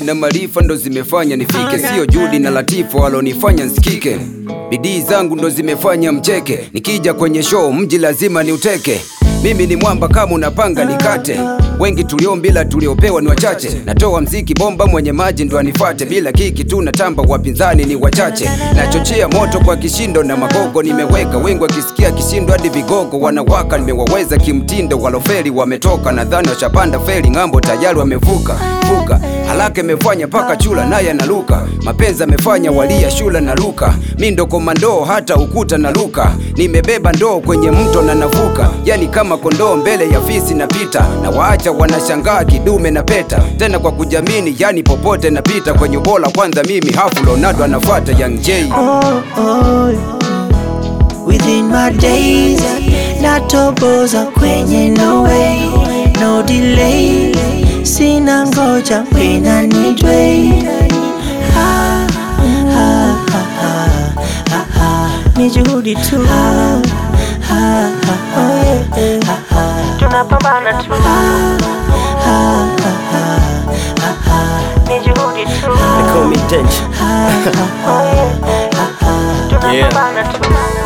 na maarifa ndo zimefanya nifike, sio juhudi na latifu walonifanya nsikike. Bidii zangu ndo zimefanya mcheke, nikija kwenye show mji lazima niuteke. Mimi ni mwamba kama unapanga nikate, wengi tuliombila tuliopewa ni wachache. Natoa mziki bomba, mwenye maji ndo anifate, bila kiki tu natamba, wapinzani ni wachache. Nachochea moto kwa kishindo na magogo nimeweka, wengi wakisikia kishindo hadi vigogo wanawaka. Nimewaweza kimtindo, walofeli wametoka, nadhani washapanda feli ng'ambo, tayari wamevuka vuka. Haraka imefanya paka chula naye analuka, mapenzi amefanya walia shula na luka. Mi ndo komando hata ukuta na luka, nimebeba ndoo kwenye mto na navuka, yani kama kondoo mbele ya fisi napita, na waacha wanashangaa kidume na peta, tena kwa kujamini, yani popote napita kwenye bola. Kwanza mimi hafu Leonardo anafuata Young J. oh, oh. Within my days natoboza kwenye no way no delay sina ngoja when I need way ah, ah, ah, ah, ah, ah. ni juhudi tu ah, ah, ah, oh, yeah, ah, ah. tunapambana tu ah, ah, ah, ah, ah, ah. ni juhudi tu They call me Danger. oh, yeah, ah, ah. tunapambana tu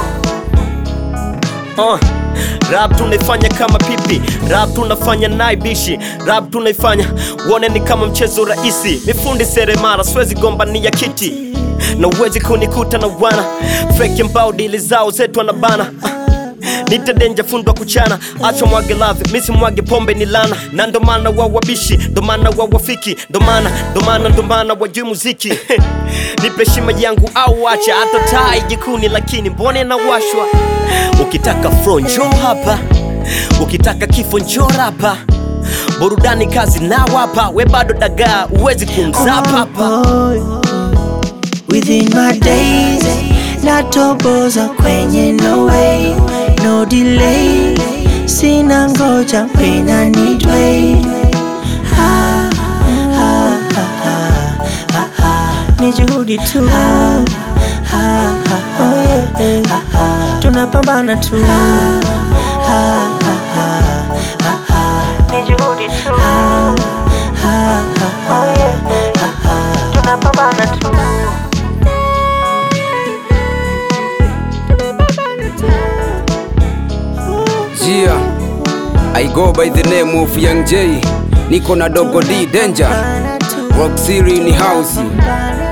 Uh, rap tunaifanya kama pipi, rap tunafanya naibishi, rap tunaifanya uone ni kama mchezo rahisi. Mifundi seremara, siwezi gombania kiti na uwezi kunikuta na wana fake mbao, dili zao zetu anabana uh. Nite denja fundwa kuchana, acha mwage love, misi mwage pombe ni lana, na ndo maana wa wabishi, ndo maana wa wafiki, ndo maana ndo maana ndo maana wajui muziki nipe shima yangu au acha hata taa jikuni, lakini mbone na washwa. Ukitaka fro njoo hapa, ukitaka kifo njoo rapa, burudani kazi na wapa, we bado dagaa, uwezi kumzapa hapa. Within my days natoboza kwenye no way no delay sina ngoja when I need way ah, ah, ah, ah, ah, ah. ni juhudi tu ah, ah, ah, oh, yeah, ah, ah. tunapambana tu ah, ah, ah, ah, ah, ah. ni juhudi tu ah, ah, ah, oh, yeah, ah, ah. tunapambana tu Jia, I go by the name of Young J, niko na Dogo D Danger, Rock City ni house